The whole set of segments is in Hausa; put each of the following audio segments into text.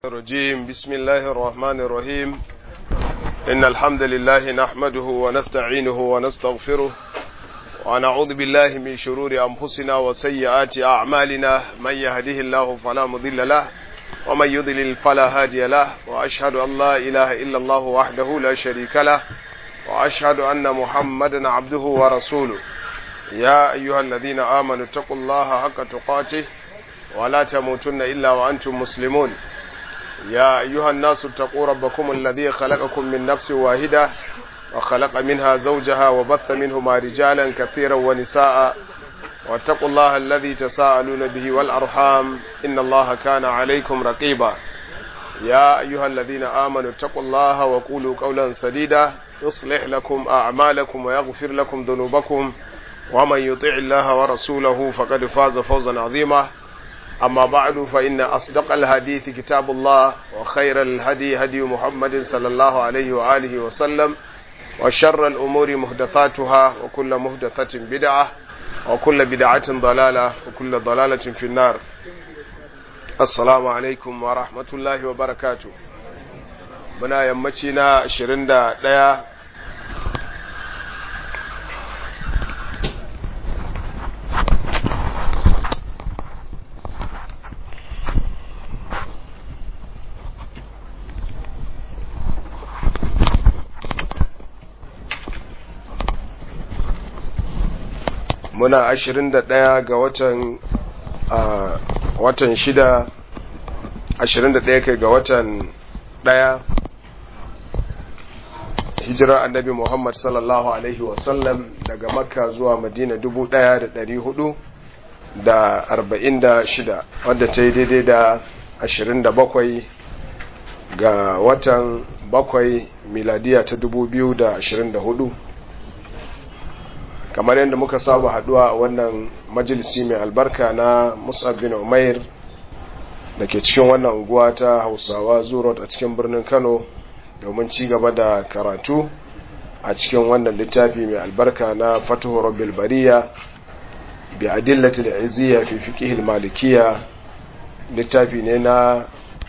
الرجيم بسم الله الرحمن الرحيم إن الحمد لله نحمده ونستعينه ونستغفره ونعوذ بالله من شرور أنفسنا وسيئات أعمالنا من يهده الله فلا مضل له ومن يضلل فلا هادي له وأشهد أن لا إله إلا الله وحده لا شريك له وأشهد أن محمدا عبده ورسوله يا أيها الذين آمنوا اتقوا الله حق تقاته ولا تموتن إلا وأنتم مسلمون يا أيها الناس اتقوا ربكم الذي خلقكم من نفس واحدة وخلق منها زوجها وبث منهما رجالا كثيرا ونساء واتقوا الله الذي تساءلون به والأرحام إن الله كان عليكم رقيبا يا أيها الذين آمنوا اتقوا الله وقولوا قولا سديدا يصلح لكم أعمالكم ويغفر لكم ذنوبكم ومن يطع الله ورسوله فقد فاز فوزا عظيما أما بعد فإن أصدق الحديث كتاب الله وخير الهدي هدي محمد صلى الله عليه وآله وسلم وشر الأمور محدثاتها وكل محدثة بدعة وكل بدعة ضلالة وكل ضلالة في النار السلام عليكم ورحمة الله وبركاته muna yammaci na 21 muna ashirin da ɗaya ga watan watan shida ashirin da ɗaya kai ga watan ɗaya hijira annabi muhammad sallallahu alaihi wasallam daga makka zuwa madina dubu ɗaya da ɗari hudu da arba'in da shida wadda ta yi daidai da ashirin da bakwai ga watan bakwai miladiya ta dubu biyu da ashirin da hudu kamar yadda muka saba haduwa a wannan majalisi mai albarka na musab bin umair da ke cikin wannan unguwa ta hausawa zurot a cikin birnin kano domin ci gaba da karatu a cikin wannan littafi mai albarka na fatuhu rabbil bariya bi adillati da izziya fi fiqh malikiya littafi ne na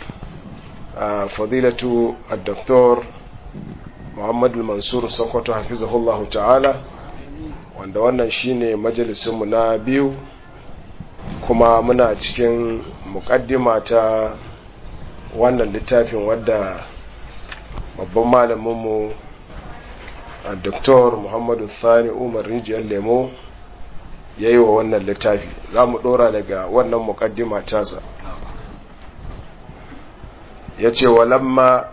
fadilatu ad-doktor muhammad mansur sokoto hafizahullahu ta'ala wanda wannan shine majalisinmu na biyu kuma muna cikin mukaddima ta wannan littafin wadda babban malaminmu a doktor muhammadu thani umar rijiyar lemo ya yi wa wannan littafi za mu dora daga wannan mukaddima tasa ya ce walamma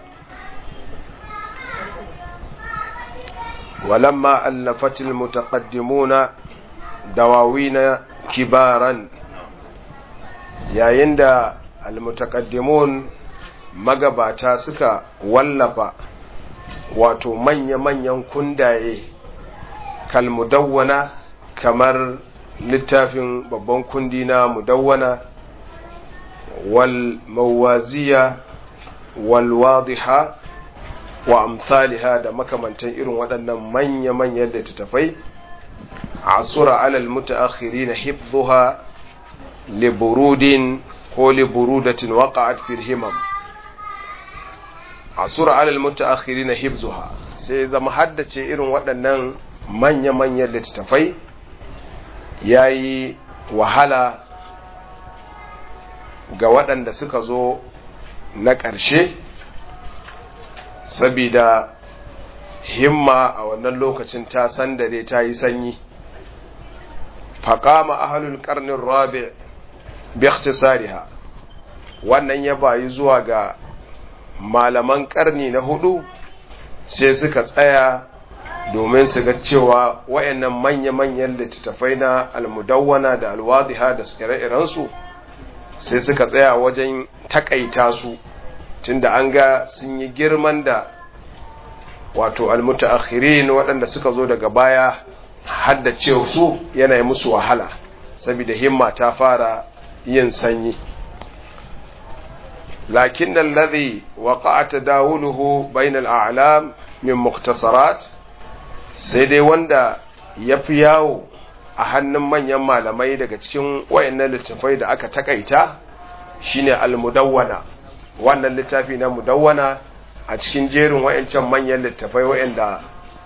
ولما ألفت المتقدمون دواوين كبارا yayin da almutakaddimun magabata suka wallafa wato manya-manyan kundaye kalmudawwana kamar littafin babban kundi na mudawwana wal mawaziya wal wadiha wa amsaliha da makamantan irin waɗannan manya-manyan littattafai asura alal mutaakhirin hifdhuha li burudin ko li burudatin waqa'at fil himam asura alal mutaakhirin hifdhuha sai zama haddace irin waɗannan manya-manyan littattafai yayi wahala ga waɗanda suka zo na ƙarshe sabida himma a wannan lokacin ta sandare ta yi sanyi faƙama ahalul ƙarnin rabi bikhtisariha wannan ya bayi zuwa ga malaman ƙarni na hudu sai suka tsaya domin su ga cewa wayannan manya-manyan littattafai na almudawwana da alwadiha da ire-irensu sai suka tsaya wajen takaita su tunda an ga sun yi girman da wato almutaakhirin waɗanda suka zo daga baya haddace su yana yi musu wahala saboda himma ta fara yin sanyi lakin alladhi waqa'a tadawuluhu bainal a'lam min muktasarat sai dai wanda yafi yawo a hannun manyan malamai daga cikin wayannan littafai da aka takaita shine almudawwana wannan littafi na mudawwana a cikin jerin wayancan manyan littafai wayanda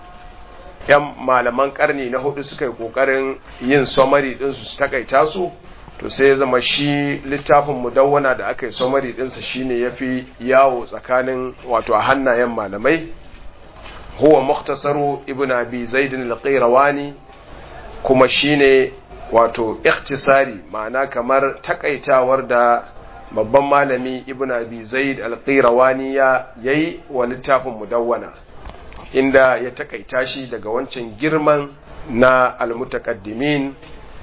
yan malaman karni na hudu suka yi kokarin yin summary din su takaita su to sai ya zama shi littafin mudawwana da aka yi summary din sa shine yafi yawo tsakanin wato a hannayen malamai huwa mukhtasaru ibn abi zaid al-qayrawani kuma shine wato ikhtisari ma'ana kamar takaitawar da babban malami ibn abi zaid al-qayrawani ya yayi wa littafin mudawwana inda ya takaita shi daga wancan girman na al-mutaqaddimin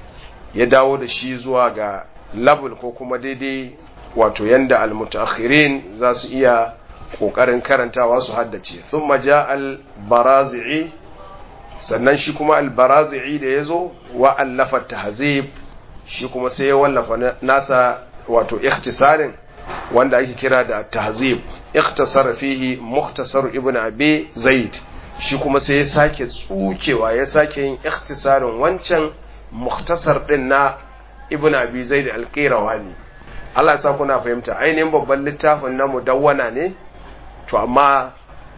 ya dawo da shi zuwa ga level ko kuma daidai wato yanda al-mutaakhirin za su iya kokarin karantawa su haddace thumma ja al-barazi'i sannan shi kuma al-barazi'i da yazo wa allafa tahzib shi kuma sai ya wallafa nasa wato ikhtisarin wanda ake kira da tahzib ikhtasara fihi mukhtasar ibn abi zaid shi kuma sai ya sake tsukewa ya sake yin ikhtisarin wancan mukhtasar din na ibn abi zaid al-qirawani Allah ya sa kuna fahimta ainihin babban littafin na mudawwana ne to amma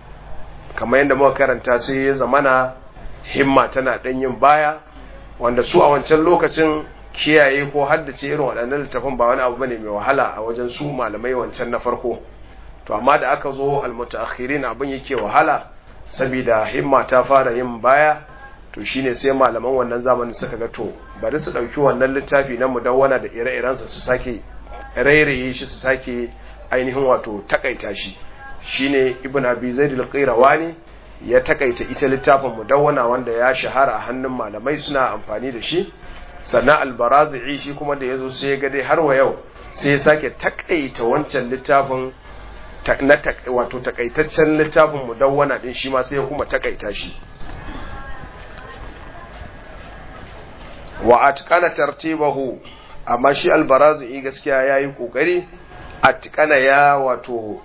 kamar yadda muka karanta sai ya zamana himma tana ɗan yin baya wanda su a wancan lokacin kiyaye ko haddace irin waɗannan littafin ba wani abu bane mai wahala a wajen su malamai wancan na farko to amma da aka zo almutaakhirin abin yake wahala saboda himma ta fara yin baya to shine sai malaman wannan zamanin suka ga to bari su ɗauki wannan littafi na mudawwana da ire-irensa su sake rairaye shi su sake ainihin wato takaita shi shine ibn abi zaid al-qayrawani ya takaita ita littafin mudawwana wanda ya shahara a hannun malamai suna amfani da shi sannan al-barazi'i shi kuma da yazo sai ya ga dai har wa yau sai ya sake takaita wancan littafin na wato takaitaccen littafin mudawwana din shi ma sai ya kuma takaita shi wa atqana tartibahu amma shi al-barazi'i gaskiya yayi kokari atqana ya wato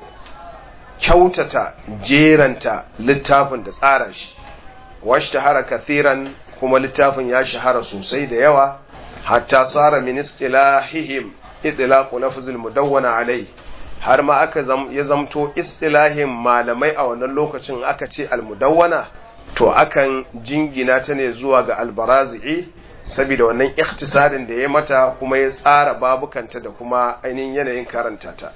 kyautata jeranta littafin da tsara shi washi shahara kathiran kuma littafin ya shahara sosai da yawa hatta tsara min istilahihim itlaqu lafzul mudawwana alai har ma aka ya zamto istilahin malamai a wannan lokacin aka ce almudawwana to akan jingina ta ne zuwa ga albarazi'i saboda wannan ikhtisarin da ya mata kuma ya tsara babukanta da kuma ainihin yanayin karanta ta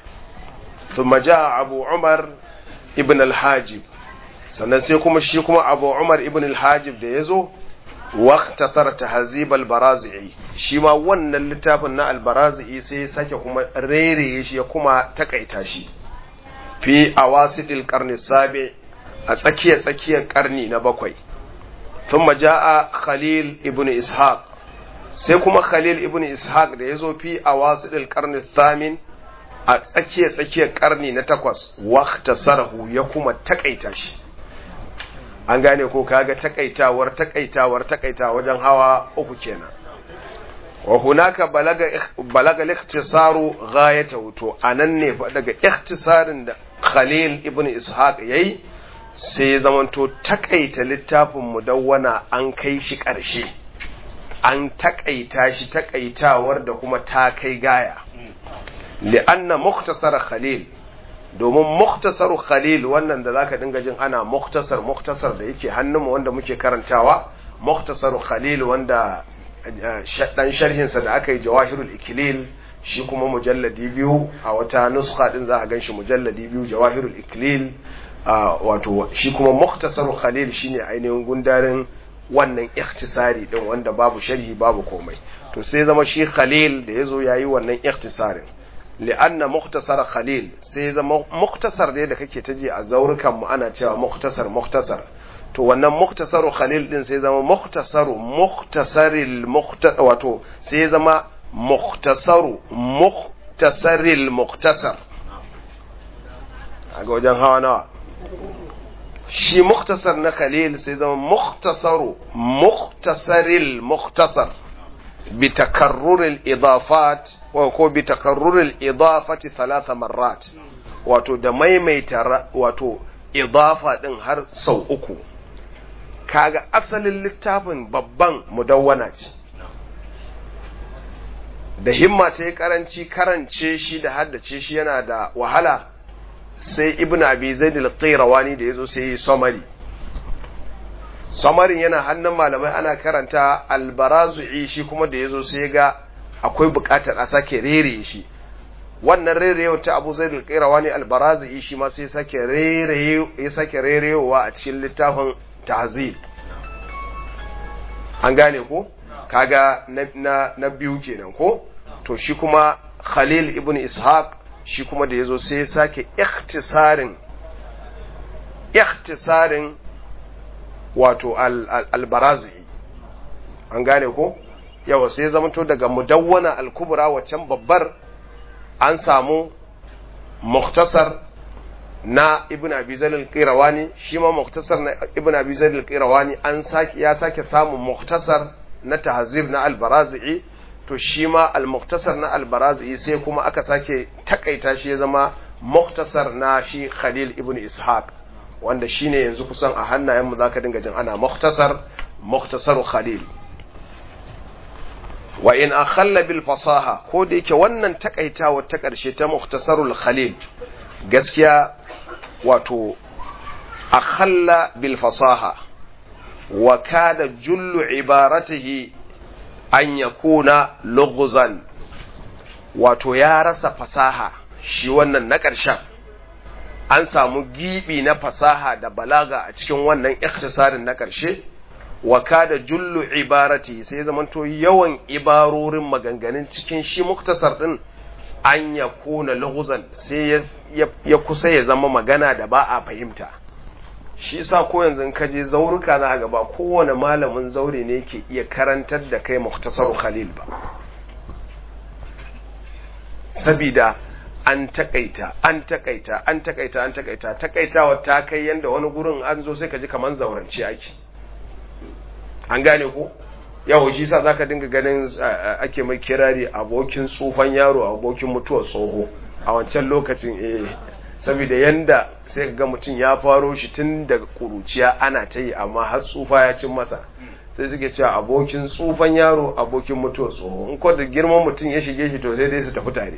ثم جاء أبو عمر ابن الحاجب sannan sai kuma shi kuma abu umar ibn al-hajib da ya zo waktasar tahzib al-barazi'i shi ma wannan littafin na al-barazi'i sai ya sake kuma rereye shi ya kuma takaita shi fi awasidil qarni sabi a tsakiyar tsakiyar karni na bakwai thumma jaa khalil ibn ishaq sai kuma khalil ibn ishaq da ya zo fi awasidil qarni thamin a tsakiyar tsakiyar karni na takwas wakta sarahu ya kuma takaita shi an gane ko kaga takaitawar takaitawar takaita wajen hawa uku kenan wa hunaka balaga balaga al-ikhtisaru ghayatahu to anan ne fa daga ikhtisarin da Khalil ibn Ishaq yayi sai ya zamanto takaita littafin mudawwana an kai shi ƙarshe an takaita shi takaitawar da kuma ta kai gaya li'anna muktasar khalil domin muktasar khalil wannan da zaka dinga jin ana muktasar muktasar da yake hannunmu wanda muke karantawa muktasar khalil wanda dan sharhinsa da aka yi jawahirul ikilil shi kuma mujalladi biyu a wata nuska din za a ganshi mujalladi biyu jawahirul ikilil wato shi kuma muktasar khalil shine ainihin gundarin wannan ikhtisari din wanda babu sharhi babu komai to sai zama shi khalil da yazo yayi wannan ikhtisarin li'anna muktasar khalil sai zama muktasar ne da kake taji a zaurukan mu ana cewa muktasar muktasar to wannan muktasaru khalil din sai zama muktasaru muktasaril wato sai zama muktasaru muktasaril muktasar a ga wajen hawa nawa shi muktasar na khalil sai zama muktasaru muktasaril muktasar بتكرر الإضافات ko بتكرر الإضافة ثلاث مرات wato da maimaita wato idafa din har sau uku kaga asalin littafin babban mudawwana ce da himma ta yi karanci karance shi da haddace shi yana da wahala sai ibn abi zaid al-qayrawani da yazo sai yi summary summarin yana hannun malamai ana karanta al-barazu'i shi kuma da yazo sai ga akwai bukatar a sake rere shi wannan rerewa ta abu zaid al-qayrawani al-barazu'i shi ma sai sake rere ya sake rerewa a cikin littafin tahzib an gane ko kaga na, na, na biyu kenan ko to shi kuma khalil ibn ishaq shi kuma da yazo sai ya sake ikhtisarin ikhtisarin wato al-barazi an gane ko yawa sai zamanto daga mudawwana al-kubra waccan babbar an samu muktasar na ibn abi zaid al-qirawani shi ma muktasar na ibn abi zaid al-qirawani an sake ya sake samun muktasar na tahzib na al-barazi to shi ma al-muktasar na al-barazi sai kuma aka sake takaita shi ya zama muktasar na shi khalil ibn ishaq wanda shine yanzu kusan a hannayen mu zaka dinga jin ana muktasar muktasar khalil wa in akhalla bil fasaha ko da yake wannan takaitawa ta karshe ta muktasarul khalil gaskiya wato akhalla bil fasaha wa kada jullu ibaratihi an yakuna lughzan wato ya rasa fasaha shi wannan na ƙarshen an samu gibi na fasaha da balaga a cikin wannan ikhtisarin na ƙarshe wa kada jullu ibarati sai zamanto yawan ibarorin maganganun cikin shi muktasar din an ya kona lughzan sai ya kusa ya zama magana da ba a fahimta shi sa ko yanzu ka je zauruka za ga ba kowane malamin zaure ne ke iya karantar da kai muktasar khalil ba sabida an takaita an takaita an takaita an takaita takaitawa ta kai yanda wani gurin an zo sai ka ji kaman zaurance ake an gane ko yawo shi sa zaka dinga ganin ake mai kirari abokin tsufan yaro abokin mutuwar tsoho a wancan lokacin eh saboda yanda sai ga mutum ya faro shi tun daga kuruciya ana ta yi amma har tsufa ya cin masa sai suke cewa abokin tsufan yaro abokin mutuwar tsoho in ko da girman mutum ya shige shi to sai dai su tafi tare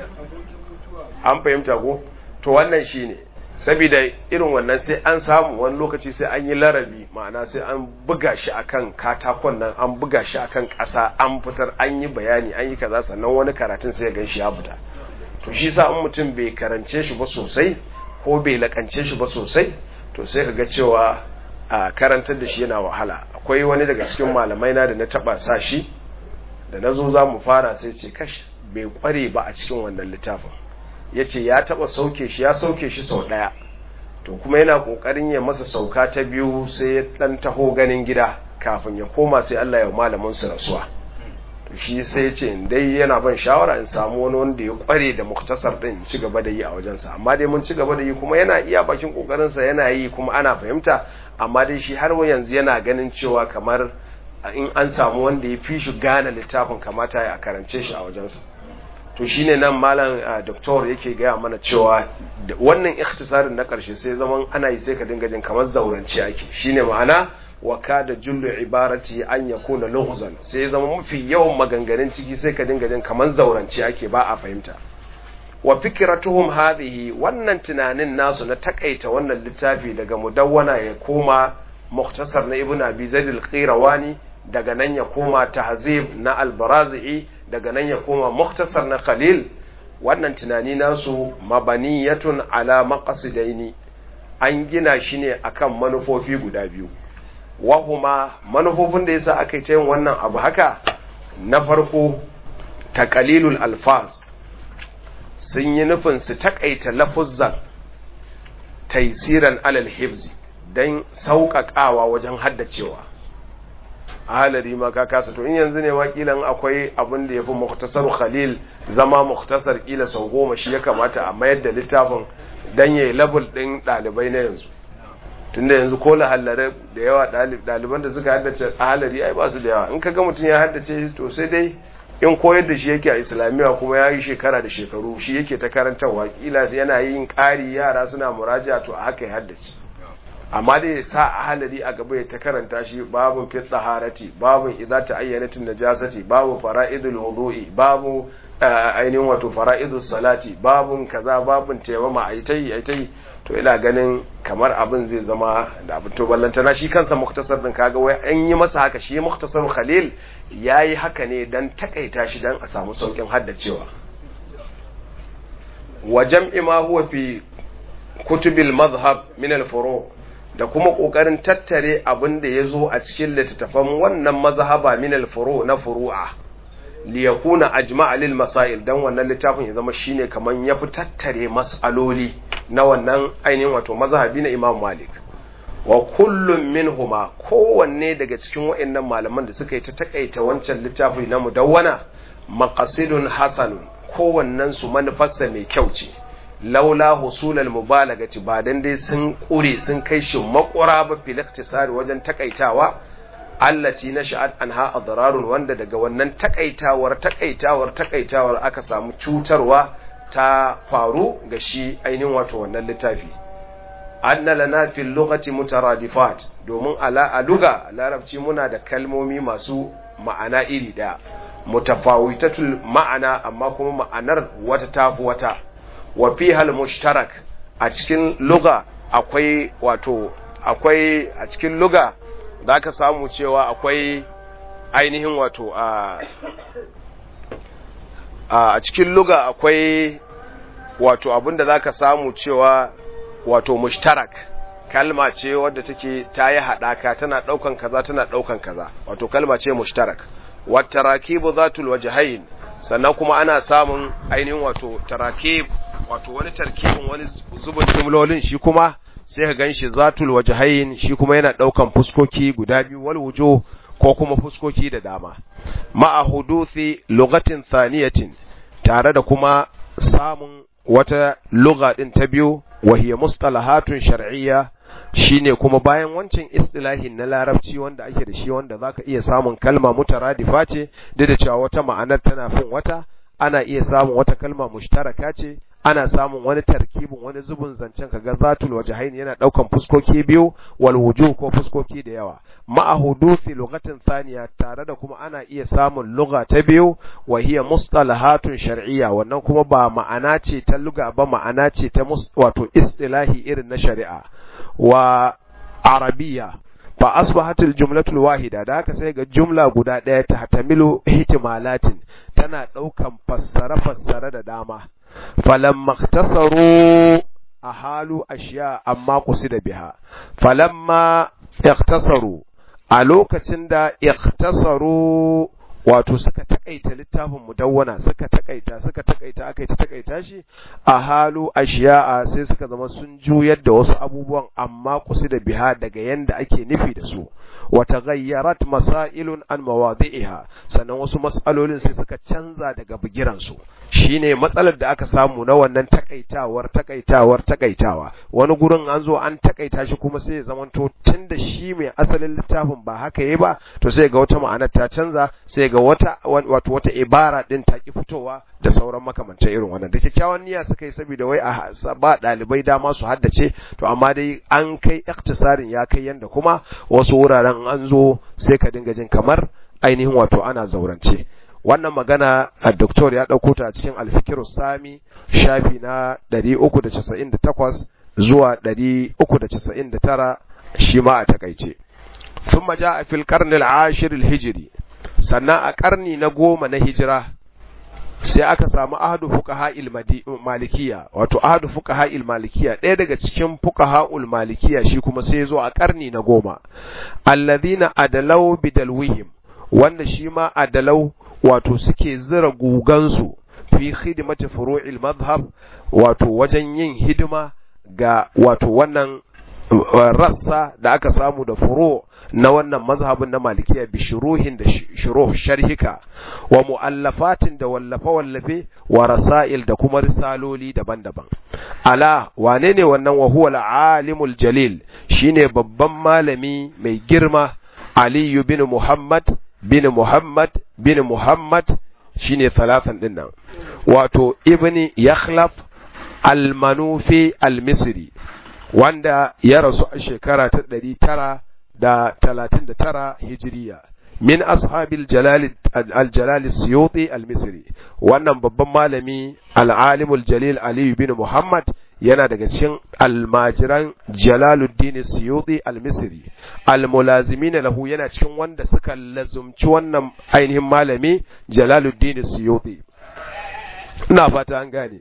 an fahimta ko to wannan shine saboda irin wannan sai an samu wani lokaci sai an yi larabi ma'ana sai an buga shi akan katakon nan an buga shi akan ƙasa an fitar an yi bayani an yi kaza sannan wani karatun sai ya gan shi ya fita to shi sa in mutum bai karance shi ba sosai ko bai lakance shi ba sosai to sai ka ga cewa a karantar da shi yana wahala akwai wani daga cikin malamai na da na taba sa shi da na zo za mu fara sai ce kash bai kware ba a cikin wannan littafin ya ce ya taba sauke shi ya sauke shi sau ɗaya to kuma yana ƙoƙarin ya masa sauka ta biyu sai ya ɗan taho ganin gida kafin ya koma sai Allah ya malamin su rasuwa to shi sai ya ce dai yana ban shawara in samu wani wanda ya kware da muktasar din ci gaba da yi a wajensa amma dai mun ci gaba da yi kuma yana iya bakin kokarinsa yana yi kuma ana fahimta amma dai shi har yanzu yana ganin cewa kamar in an samu wanda ya fi shi gane littafin kamata ya karance shi a wajensa to shine nan malam doktor yake gaya mana cewa wannan ikhtisarin na karshe sai zaman ana yi sai ka dinga jin kamar zaurance ake shine ma'ana wa kada jullu ibarati an yakuna lughzan sai zama mafi yawan maganganun ciki sai ka dinga jin kamar zaurance ake ba a fahimta wa fikratuhum hadhihi wannan tunanin nasu na takaita wannan littafi daga mudawwana ya koma mukhtasar na ibnu abi zaid al-qirawani daga nan ya koma tahzib na al-barazi daga nan ya koma mukhtasar na khalil wannan tunani nasu mabaniyatun ala maqasidaini an gina shi ne akan manufofi guda biyu wahuma manufofin da yasa aka yi yin wannan abu haka na farko taqalilul alfaz sun yi nufin su takaita lafuzzan taisiran alal hifzi don sauƙaƙawa wajen haddacewa a halari ma ka kasa to in yanzu ne ma kilan akwai abin da ya fi muktasar khalil zama muktasar kila sau goma shi ya kamata a mayar da littafin don ya yi labul ɗin ɗalibai na yanzu tunda yanzu ko lahallare da yawa ɗaliban da suka haddace a halari ai ba su da yawa in ka ga mutum ya haddace to sai dai in koyar da shi yake a islamiyya kuma ya yi shekara da shekaru shi yake ta karantarwa kila yana yin ƙari yara suna muraja to a haka ya haddace amma dai ya sa ahalari a gaba ya ta karanta shi babun fi taharati babun idza ta'ayyanatin najasati babu fara'idul wudu'i babu ainihin wato fara'idus salati babun kaza babun taimama aitai aitai to ina ganin kamar abin zai zama da abin to ballantana shi kansa muktasar din kaga wai an yi masa haka shi muktasar khalil yayi haka ne dan takaita shi dan a samu saukin haddacewa wa jam'i ma huwa fi kutubil madhhab min al furu da kuma kokarin tattare abin da yazo a cikin littattafan wannan mazhaba min al furu na furu'a li yakuna ajma'a lil masail dan wannan littafin ya zama shine kaman yafi tattare mas'aloli na wannan ainihin wato mazhabi na Imam Malik wa kullum minhuma kowanne daga cikin waɗannan malaman da suka yi ta takaita wancan littafi na mudawwana maqasidun hasanun kowannen su manufarsa mai kyau ce laula husulal mubalagati ba dan dai sun kure sun kai shi makura ba fil ikhtisari wajen takaitawa allati nasha'at anha adrarun wanda daga wannan takaitawar takaitawar takaitawar aka samu cutarwa ta faru ga shi ainihin wato wannan littafi anna lana fil lughati mutaradifat domin ala a luga larabci muna da kalmomi masu ma'ana iri daya mutafawitatul ma'ana amma kuma ma'anar wata tafi wata wa fihal mushtarak a cikin luga akwai wato akwai a cikin luga zaka samu cewa akwai ainihin wato a a cikin luga akwai wato abinda zaka samu cewa wato mushtarak kalma ce wadda take ta yi haɗaka tana ɗaukan kaza tana ɗaukan kaza wato kalma ce mushtarak watarakibu zatul wajhain sannan kuma ana samun ainihin wato tarakib wato wani tarkibin wani zubin jumlolin shi kuma sai ka ganshi zatul wajhain shi kuma yana ɗaukan fuskoki guda biyu wal wujuh ko kuma fuskoki da dama ma'a huduthi lugatin thaniyatin tare da kuma samun wata lugha din ta biyu wa hiya mustalahatun shar'iyya shine kuma bayan wancan istilahin na larabci wanda ake da shi wanda zaka iya samun kalma mutaradifa ce duk da cewa wata ma'anar tana fin wata ana iya samun wata kalma mushtaraka ce ana samun wani tarkibin wani zubin zancen kaga zatul wajhain yana daukan fuskoki biyu wal wujuh ko fuskoki da yawa ma'a hudufi lugatin thaniya tare da kuma ana iya samun lugha ta biyu wa hiya mustalahatun shar'iyya wannan kuma ba ma'ana ce ta lugha ba ma'ana ce ta wato istilahi irin na shari'a wa arabiyya fa asbahatil jumlatul wahida da haka sai ga jumla guda ɗaya ta hatamilu ihtimalatin tana ɗaukan fassara fassara da dama falamma ikhtasaru ahalu ashiya amma qusida biha falamma ikhtasaru a lokacin da ikhtasaru wato suka takaita littafin mudawwana suka takaita suka takaita aka ta takaita shi a halu ashiya'a sai suka zama sun juyar da wasu abubuwan amma kusi da biha daga yanda ake nufi da su wa taghayyarat masailun an mawadi'iha sannan wasu mas'alolin sai suka canza daga bigiran su shine matsalar da aka samu na wannan takaitawar takaitawar takaitawa wani gurin an zo an takaita shi kuma sai ya zamanto tunda shi mai asalin littafin ba haka yayi ba to sai ga wata ma'anar ta canza sai ga wata wato wata ibara din ta ki fitowa da sauran makamantan irin wannan da kyakkyawan niyya suka yi saboda wai a ba dalibai dama su haddace to amma dai an kai iktisarin ya kai yanda kuma wasu wuraren an zo sai ka dinga jin kamar ainihin wato ana zaurance wannan magana a doktor ya ɗauko ta a cikin alfikiru sami shafi na 398 zuwa 399 shi ma a takaice ثم جاء في القرن العاشر الهجري sannan a ƙarni na goma na hijira sai aka samu ahadu fuqaha malikiya wato ahadu fuqaha malikiya ɗaya daga cikin fuqaha malikiya shi kuma sai ya zo a ƙarni na goma alladhina adalau bidalwihim wanda shi ma adalau wato suke zira gugansu fi khidmati furu'il madhhab wato wajen yin hidima ga wato wannan rassa da aka samu da furu na wannan mazhabin na malikiya bi shuruhin da shuruh sharhika wa mu'allafatin da wallafe wallafe wa rasail da kuma risaloli daban-daban ala wane ne wannan wa huwa al-alimul jalil shine babban malami mai girma aliyu bin muhammad bin muhammad bin muhammad shine talatan din nan wato ibni yakhlaf al-manufi al-misri wanda ya rasu a shekara ta ɗari tara da talatin da tara hijiriya min ashabil jalal al-jalal siyuti al-misri wannan babban malami al-alimul jalil ali bin muhammad yana daga cikin almajiran jalaluddin siyuti al-misri al-mulazimin lahu yana cikin wanda suka lazumci wannan ainihin malami jalaluddin siyuti ina fata an gane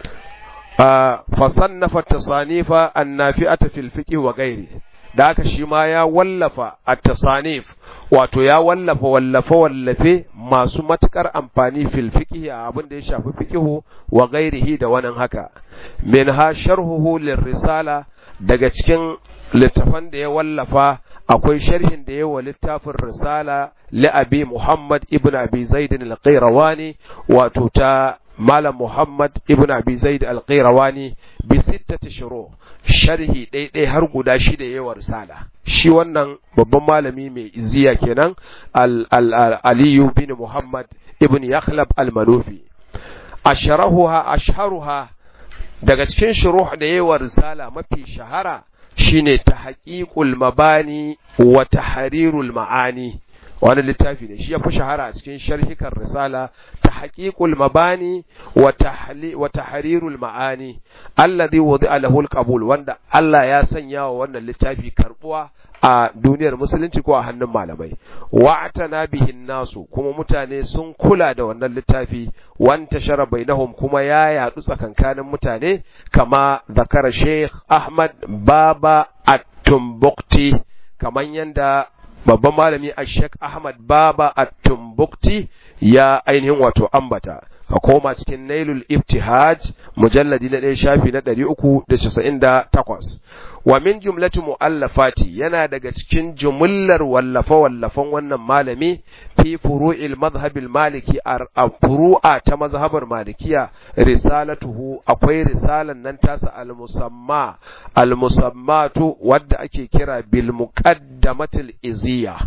fasannafa tasanifa annafi'ata fil fiqh wa ghairi da haka shi ma ya wallafa at-tasanif wato ya wallafa wallafe wallafe masu matukar amfani fil fiqh a abin da ya shafi fiqh wa ghairihi da wannan haka minha sharhuhu lirrisala daga cikin littafan da ya wallafa akwai sharhin da yawa littafin risala li abi muhammad ibn abi zaid al-qayrawani wato ta malam muhammad ibn abi zaid al-qayrawani bi sittati shuru sharhi ɗaiɗai har guda shida yawa risala shi wannan babban malami mai iziya kenan aliyu bin muhammad ibn yakhlab al-manufi asharahuha ashharuha daga cikin shuruh da yawa risala mafi shahara shine tahqiqul mabani wa tahrirul ma'ani wani littafi ne shi ya fi shahara a cikin sharhikan risala tahqiqul mabani wa tahli wa tahrirul ma'ani alladhi wudi'a lahu al-qabul wanda Allah ya sanya wa wannan littafi karbuwa a duniyar musulunci ko a hannun malamai wa'tana bihin nasu kuma mutane sun kula da wannan littafi wanta shara bainahum kuma ya yadu tsakankanin mutane kama zakara Sheikh Ahmad Baba At-Tumbukti kaman yanda babban malami Sheikh Ahmad Baba At-Tumbukti ya ainihin wato ambata ka koma cikin Nailul Iftihaj mujalladi na ɗaya shafi na ɗari uku da casa'in da takwas wa min jumlati mu'allafati yana daga cikin jumullar wallafa wallafan wannan malami fi furu'il mazhabil maliki a furu'a ta mazhabar malikiya risalatuhu akwai risalan nan tasa al-musamma al-musammatu wadda ake kira bil muqaddamatil iziya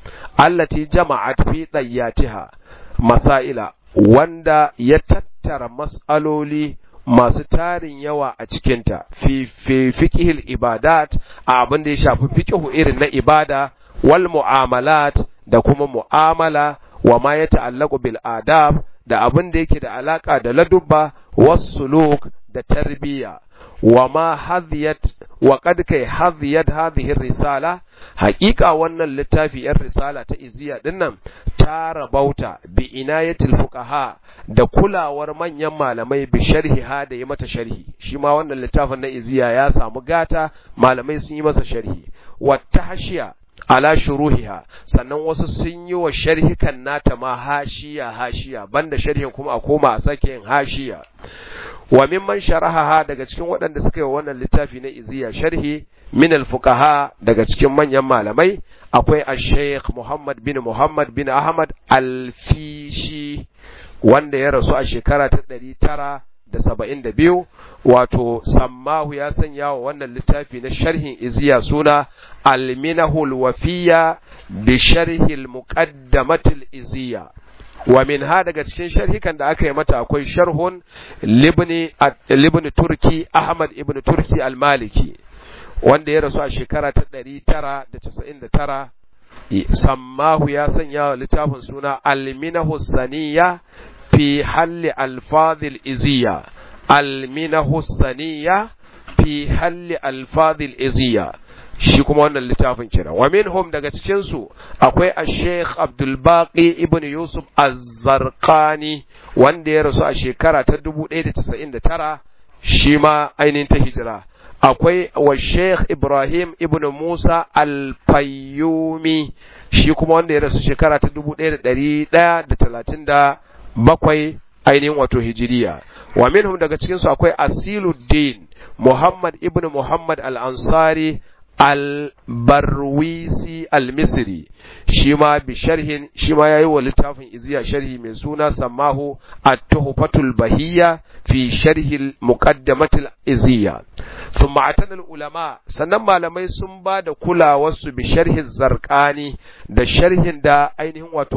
allati jama'at fi dayyatiha masaila wanda ya tattara mas'aloli masu tarin yawa a cikinta fi fiqhil ibadat a abin da ya shafi fiqhu irin na ibada wal mu'amalat da kuma mu'amala wa ma ya ta'allaqu bil adab da abin da yake da alaka da ladubba was suluk da tarbiyya wa ma hadiyat wa qad kai hadiyat hadhihi risala haqiqa wannan littafi yan risala ta iziya dinnan ta rabauta bi inayatil fuqaha da kulawar manyan malamai bi sharhiha da yi mata sharhi shi ma wannan littafin na iziya ya samu gata malamai sun yi masa sharhi wa tahshiya ala shuruhiha sannan wasu sun yi wa sharhikan nata ma hashiya hashiya banda sharhin kuma a koma a sake yin hashiya wa mimman sharahaha daga cikin waɗanda suka yi wannan littafi na iziya sharhi min al-fuqaha daga cikin manyan malamai akwai al-sheikh Muhammad bin Muhammad bin Ahmad al-Fishi wanda ya rasu a shekara ta ɗari tara da saba'in da biyu wato sammahu ya sanya wa wannan littafi na sharhin iziya suna alminahul wafiya bi sharhil muqaddamatil iziya wa min ha daga cikin sharhikan da aka yi mata akwai sharhun libni turki ahmad ibn turki al-maliki wanda ya rasu a shekara ta ɗari tara da casa'in da tara sammahu ya sanya wa littafin suna alminahu saniya في حل ألفاظ الإزية المنه السنية في حل ألفاظ الإزية shi kuma wannan littafin kira wa minhum daga cikin su akwai al-Sheikh Abdul Baqi ibn Yusuf Az-Zarqani wanda ya rasu a shekara ta 1999 shi ma ainihin ta hijira akwai wa Sheikh Ibrahim ibn Musa Al-Fayyumi shi kuma wanda ya rasu shekara ta 1130 bakwai ainihin wato hijiriya wa minhum daga cikin su akwai asiluddin muhammad ibn muhammad al-ansari al-barwisi al-misri shi ma bi sharhin shi ma yayi wa littafin iziya sharhi mai suna samahu at-tuhfatul bahiyya fi sharhi al-muqaddamatil iziya thumma atana ulama sannan malamai sun ba da kulawarsu bi sharhi zarqani da sharhin da ainihin wato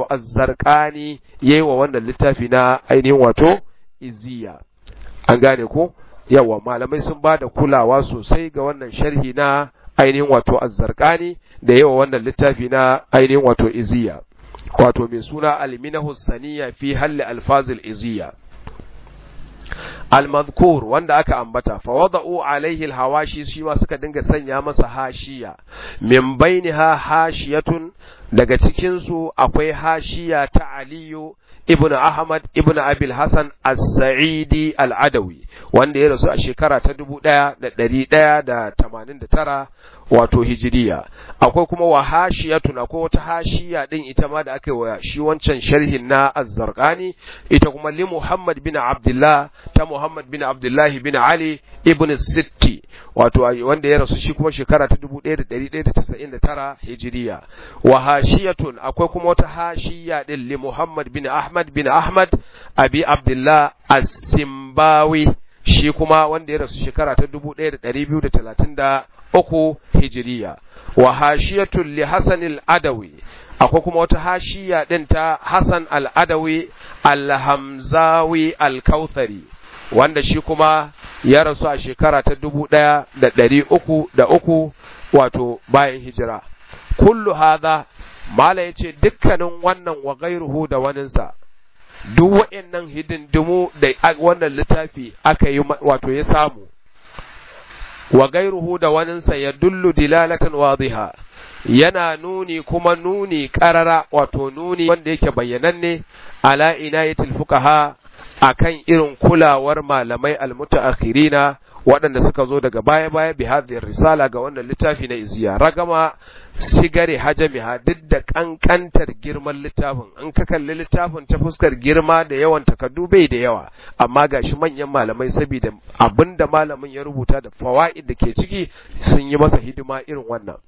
az-zarqani yayi wa wannan littafi na ainihin wato iziya an gane ko yawa malamai sun ba da kulawa sosai ga wannan sharhi na ainihin wato azzarkani da yawa wannan littafi na ainihin wato iziya wato mai suna alminahu saniya fi halli alfazil iziya al-madhkur wanda aka ambata fa wada'u alaihi al-hawashi shi ma suka dinga sanya masa hashiya min bainiha hashiyatun daga cikin su akwai hashiya ta aliyu ibn ahmad ibn abil hasan as-sa'idi al-adawi wanda ya rasu a shekara ta 1189 wato hijiriya akwai kuma wa hashiyatun akwai wata hashiya din ita ma da aka yi wa shi wancan sharhin na az-zarqani ita kuma li muhammad bin abdullah ta muhammad bin abdullah bin ali ibn sitti wato wanda ya rasu shi kuma shekara ta 1199 hijiriya wa hashiyatun akwai kuma wata hashiya din li muhammad bin ahmad bin ahmad abi abdullah as-simbawi shi kuma wanda ya rasu shekara ta 1233 hijiriya wa hashiyatun li hasan al-adawi akwai kuma wata hashiya din ta hasan al-adawi al-hamzawi al-kautsari wanda shi kuma ya rasu a shekara ta 1303 wato bayan hijira kullu hadha mala yace dukkanin wannan wa gairuhu da waninsa duk wa'annan hidindimu da wannan littafi aka yi wato ya samu wa gairuhu da waninsa ya dullu dilalatan wadiha yana nuni kuma nuni karara wato nuni wanda yake bayyananne ala inayatil fuqaha akan irin kulawar malamai almutaakhirina waɗanda suka zo daga baya-baya bi hadhihi risala ga wannan littafi na iziya ragama sigare hajamiha duk da kankantar girman littafin in ka kalli littafin ta fuskar girma da yawan takardu bai da yawa amma gashi manyan malamai saboda abinda malamin ya rubuta da fawaid da ke ciki sun yi masa hidima irin wannan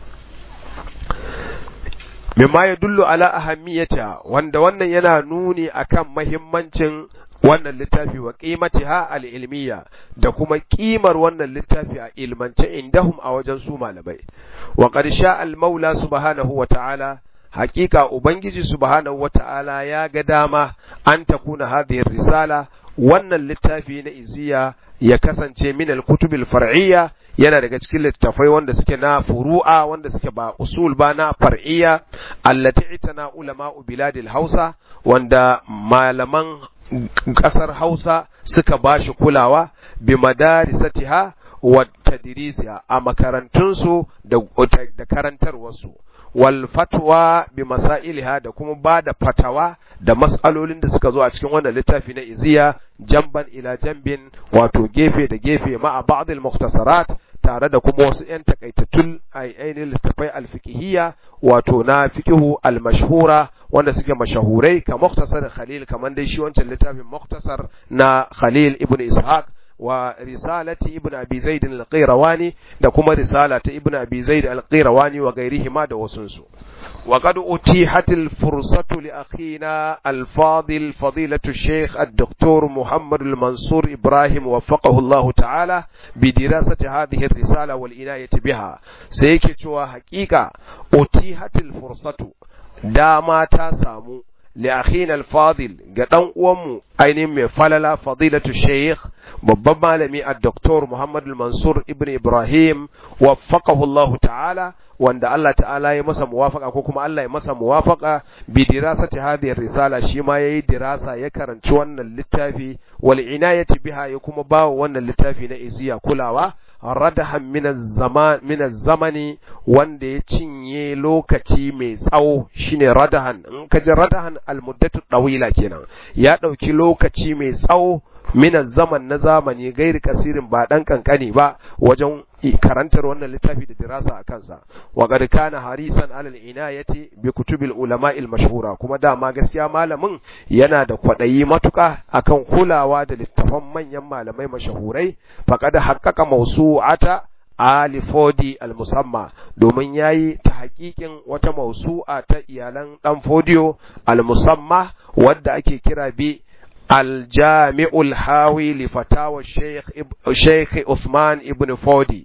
mimma ya dullu ala ahammiyata wanda wannan yana nuni akan mahimmancin wannan littafi wa qimatiha al-ilmiya da kuma kimar wannan littafi a ilmance indahum a wajen su malamai wa qad sha al-maula subhanahu wa ta'ala haqiqa ubangiji subhanahu wa ta'ala ya ga dama an takuna hadhihi risala wannan littafi na iziya ya kasance min al-kutubil far'iyya yana daga cikin littafai wanda suke na furu'a wanda suke ba usul ba na far'iyya allati itana ulama biladil hausa wanda malaman kasar hausa suka bashi kulawa bi madarisatiha wa tadrisiha a makarantunsu da, da karantarwarsu wal fatwa bi masailiha da kuma ba da fatawa da mas'alolin da suka zo a cikin wannan littafi na iziya jamban ila jambin wato gefe da gefe ma'a ba'dil mukhtasarat tare da kuma wasu ‘yan takaitattun ainihin littafai alfikihiyya wato na fikihu almashhura wanda suke mashahurai ka muktasar khalil kamar dai shi wancan littafin muktasar na khalil ibn ishaq wa risalati ibn abi zaid al-qirawani da kuma risala ta ibn abi zaid al-qirawani wa gairihima da wasunsu wa qad utihat al-fursatu li akhina al-fadil fadilatu al-shaykh ad-doktor muhammad al-mansur ibrahim waffaqahu Allah ta'ala bi dirasati hadhihi ar-risala wal inayati biha sai yake cewa haƙiƙa utihat al-fursatu dama ta samu لأخينا الفاضل قدن أمو أين من فللا فضيلة الشيخ babban malami a Dr. Muhammad Mansur Ibn Ibrahim waffaqahu Allah ta'ala wanda Allah ta'ala ya masa muwafaka ko kuma Allah ya masa muwafaka bi dirasati hadhihi risala shi ma yayi dirasa ya karanci wannan littafi wal inayati biha ya kuma bawa wannan littafi na iziya kulawa radahan min zamani wanda ya cinye lokaci mai tsawo shine radahan in ka ji radahan almuddatu dawila kenan ya dauki lokaci mai tsawo min zaman na zamani gairi kasirin ba dan kankani ba wajen karantar wannan littafi da dirasa a kansa wa qad kana harisan alal inayati bi kutubil ulama al mashhura kuma dama gaskiya malamin yana da kwadayi matuka akan kulawa da littafan manyan malamai mashahurai faqad haqqaqa mawsu'ata Ali Fodi al-Musamma domin yayi ta hakikin wata mausu'a ta iyalan dan Fodiyo al-Musamma wadda ake kira bi الجامع الحاوي لفتاوى الشيخ الشيخ عثمان ابن فودي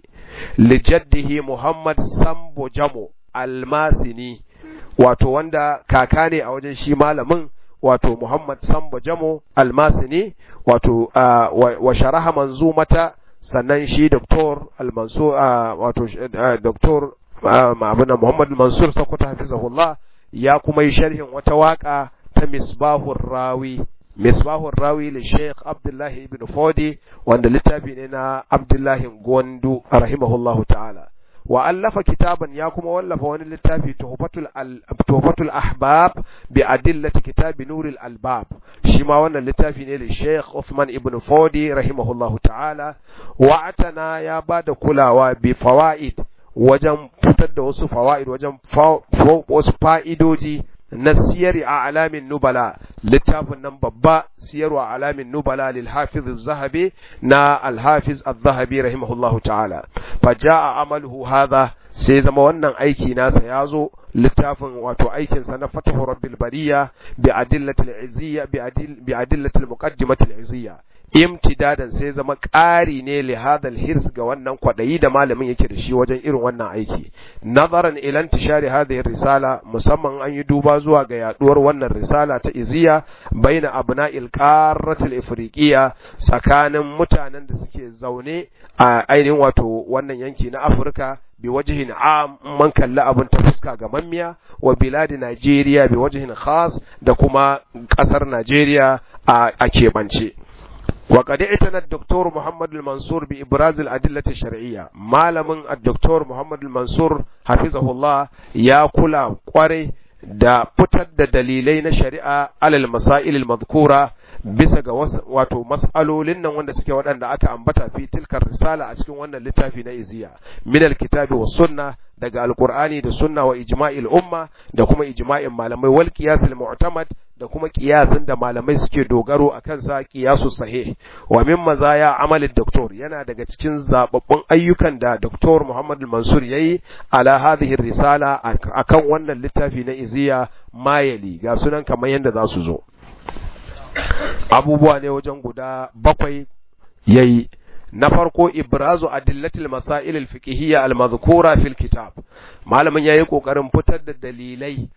لجده محمد سامبو جامو الماسني wato wanda kaka ne a wajen shi malamin wato Muhammad Sambo Jamo Almasini wato wa sharaha manzumata sannan shi Dr. Al-Mansur wato Dr. Ma'abuna Muhammad Mansur Sokoto hafizahullah ya kuma yi sharhin wata waka ta Misbahur Rawi Misbahur Rawi li Sheikh Abdullah ibn Fodi wanda littafi ne na Abdullah Gondu rahimahullahu ta'ala wa allafa kitaban ya kuma wallafa wani littafi tuhfatul tuhfatul ahbab bi adillati kitabi nuril albab shi ma wannan littafi ne da Sheikh Uthman ibn Fodi rahimahullahu ta'ala wa atana ya bada kulawa bi fawaid wajen fitar da wasu fawaid wajen wasu fa'idoji na siyari a alamin nubala littafin nan babba siyarwa alamin nubala lil hafiz zahabi na al-hafiz az-zahabi rahimahullahu ta'ala fa jaa amaluhu hadha sai zama wannan aiki nasa ya zo littafin wato aikin sa na fatahu rabbil bariya bi adillatil izziya bi adillatil muqaddimatil izziya imtidadan sai zama ƙari ne li hadal hirs ga wannan kwadayi da malamin yake da shi wajen irin wannan aiki nazaran ila intishari hadhihi risala musamman an yi duba zuwa ga yaduwar wannan risala ta iziya baina abna'il qaratil ifriqiya tsakanin mutanen da suke zaune a ainihin wato wannan yanki na Afirka bi wajihin am man kalli abin ta fuska ga mammiya wa biladi Najeriya bi wajihin khas da kuma kasar Najeriya a keɓance. وقد اعتنى الدكتور محمد المنصور بإبراز الأدلة الشرعية مالم الدكتور محمد المنصور حفظه الله يا كلا قري da fitar da dalilai na shari'a alal masailil madhkura bisa ga wato mas'alolin nan wanda suke waɗanda aka ambata fi tilkar risala a cikin wannan littafi na iziya min alkitabi was sunna daga alqur'ani da sunna wa ijma'il umma da kuma ijma'in malamai wal qiyasil mu'tamad da kuma kiyasin da malamai suke dogaro a kansa kiyasu sahih wa min mazaya amalin doktor yana daga cikin zababbun ayyukan da doktor Muhammad Mansur yayi ala hadhihi risala akan wannan littafi na iziya mayali ga sunan kamar yadda za su zo abubuwa ne wajen guda bakwai yayi na farko ibrazu adillatil masail al-fiqhiyya al-madhkura fil kitab malamin yayi kokarin fitar da dalilai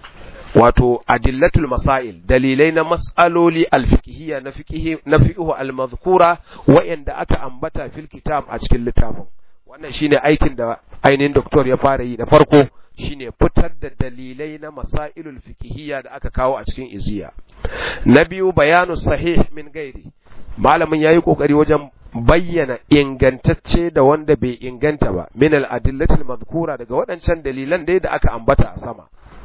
wato adillatul masail dalilai na mas'aloli alfikihiyya na fikihi na fiqhu almadhkura wa'anda aka ambata fil kitab a cikin littafin wannan shine aikin da ainihin doktor ya fara yi da farko shine fitar da dalilai na masailul fikihiyya da aka kawo a cikin iziya na biyu bayanu sahih min gairi malamin yayi kokari wajen bayyana ingantacce da wanda bai inganta ba min al adillatil madhkura daga waɗancan dalilan dai da aka ambata a sama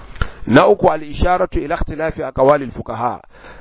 na uku al-isharatu ila ikhtilafi aqwalil fuqaha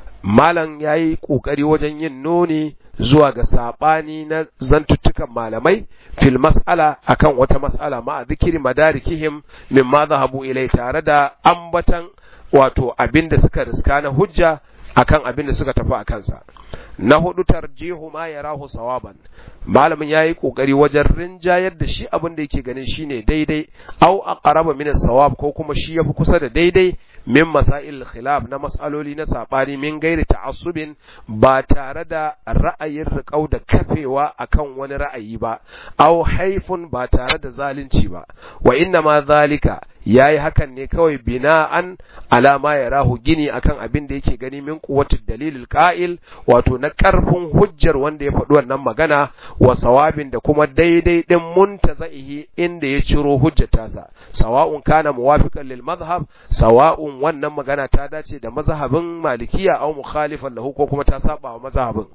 malam yayi kokari wajen yin nuni zuwa ga sabani na zantuttukan malamai fil mas'ala akan wata mas'ala ma zikiri madarikihim mimma zahabu ilai tare da ambatan wato abinda suka riska na hujja akan abin da suka tafi a kansa na hudu tarjihu ma yarahu sawaban malamin yayi kokari wajen rinjayar da shi abin da yake ganin shine daidai au aqraba min as-sawab ko kuma shi yafi kusa da daidai min masail khilaf na mas'aloli na sabani min gairi ta'assubin ba tare da ra'ayin riƙau da kafewa akan wani ra'ayi ba au haifun ba tare da zalunci ba wa inna ma zalika yayi hakan ne kawai bina'an alama ya rahu gini akan abin da yake gani min quwwatid dalilil qa'il wato na karfin hujjar wanda ya faɗi wannan magana wa sawabin da kuma daidai din muntazaihi inda ya ciro hujjatasa sawa'un kana muwafiqan lil madhhab sawa'un wannan magana ta dace da mazhabin malikiya aw mukhalifan lahu ko kuma ta saba wa mazhabin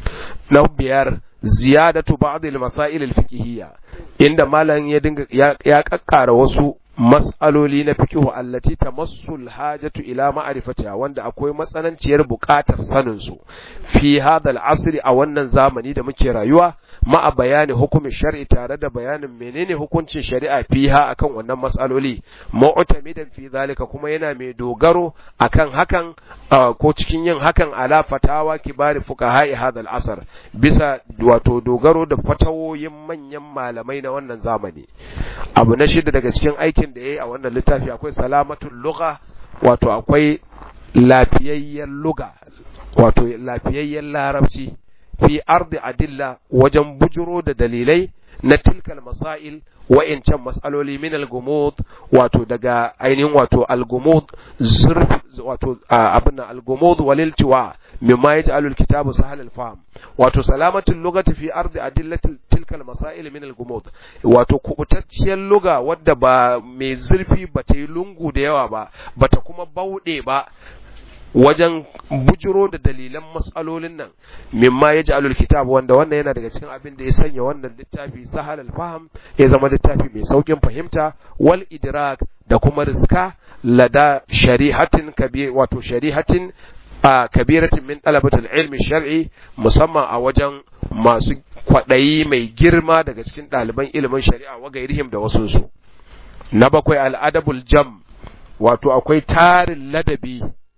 na biyar ziyadatu ba'd al masail al fiqhiyya inda malam ya dinga ya kakkara wasu mas'aloli na fiqhu allati tamassul hajatu ila ma'rifatiha wanda akwai matsananciyar buƙatar sanin su fi hadha al-asr a wannan zamani da muke rayuwa ma'a bayani hukumin shar'i tare da bayanin menene hukuncin shari'a fiha akan wannan mas'aloli mu'tamidan fi zalika kuma yana mai dogaro akan hakan ko cikin yin hakan ala fatawa kibari fuqaha'i hadha al-asr bisa wato dogaro da fatawoyin manyan malamai na wannan zamani abu na shida daga cikin aikin da yayi a wannan littafi akwai salamatul lugha wato akwai lafiyayyen lugha wato lafiyayyen larabci fi ardi adilla wajen bujuro da dalilai na tilkal masail wa'incan mas'aloli min al-gumud wato daga ainihin wato al-gumud zurf wato abin al-gumud walil tiwa mimma yaj'alu al-kitabu sahal al-fahm wato salamatul lugati fi ardi adillati tilkal masail min al-gumud wato kubutacciyar luga wadda ba mai zurfi ba ta yi lungu da yawa ba bata kuma bauɗe ba wajen bujiro da dalilan matsalolin nan mimma ya ji kitab wanda wannan yana daga cikin abin da ya sanya wannan littafi sahal al-faham ya zama littafi mai saukin fahimta wal idrak da kuma riska lada sharihatin kabir wato sharihatin a kabiratin min talabatul ilmi shar'i musamman a wajen masu kwaɗayi mai girma daga cikin ɗaliban ilimin shari'a wa gairihim da wasu su na bakwai al'adabul jam wato akwai tarin ladabi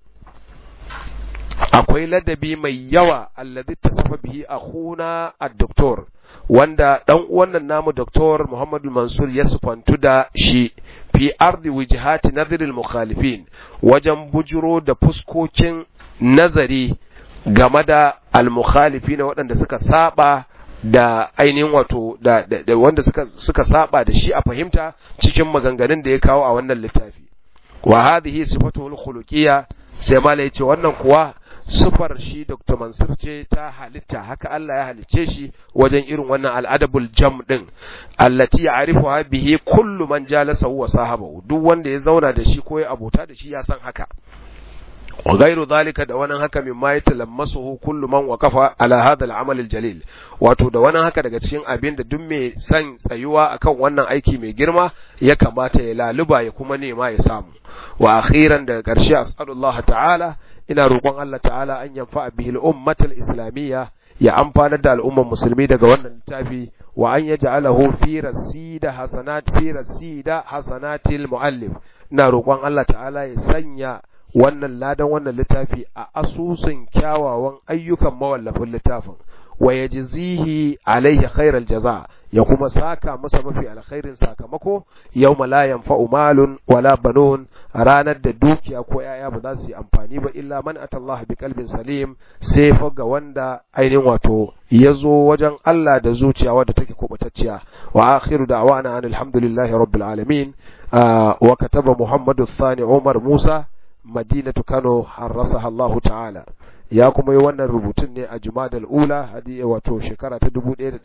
akwai ladabi mai yawa alladhi tasafa bihi akhuna ad-doktor wanda dan uwan nan namu doktor Muhammadu Mansur ya sufantu da shi fi ardi wijhati nadhr al-mukhalifin wajen bujuro da fuskokin nazari game da al-mukhalifin waɗanda suka saba da ainihin wato da, da, da wanda suka suka saba da shi a fahimta cikin maganganun da ya kawo a wannan littafi wa hadhihi sifatuhul khuluqiyya sai mala yace wannan kuwa sufar shi Dr. Mansur ce ta halitta haka Allah ya halicce shi wajen irin wannan al'adabul jam din allati ya'rifuha bihi kullu man jalasa wa sahabahu duk wanda ya zauna da shi ko ya abota da shi ya san haka wa ghairu zalika da wannan haka mimma yatalammasuhu kullu man waqafa ala hadha al-amal al-jalil wato da wannan haka daga cikin abin da duk mai san tsayuwa akan wannan aiki mai girma ya kamata ya laluba ya kuma nema ya samu wa akhiran daga ƙarshe as'alullah ta'ala ina roƙon Allah ta'ala an yanfa bihi al-ummatal islamiyya ya amfanar da al'ummar musulmi daga wannan littafi wa an yaj'alahu fi rasida hasanat fi rasida hasanatil muallif ina roƙon Allah ta'ala ya sanya wannan ladan wannan littafi a asusun kyawawan ayyukan mawallafin littafin wa yajzihi alaihi khairal jaza ya kuma saka masa mafi alkhairin sakamako yawma la yanfa'u malun wala banun ranar da dukiya ko yaya ba za su yi amfani ba illa man atallaha bi qalbin salim sai fa ga wanda ainihin wato ya zo wajen Allah da zuciya wadda take kubutacciya wa akhiru da'wana alhamdulillahi rabbil alamin wa kataba muhammadu thani umar musa madinatu kano harrasaha Allah ta'ala ya kuma yi wannan rubutun ne a jumadal ula hadi wato shekara ta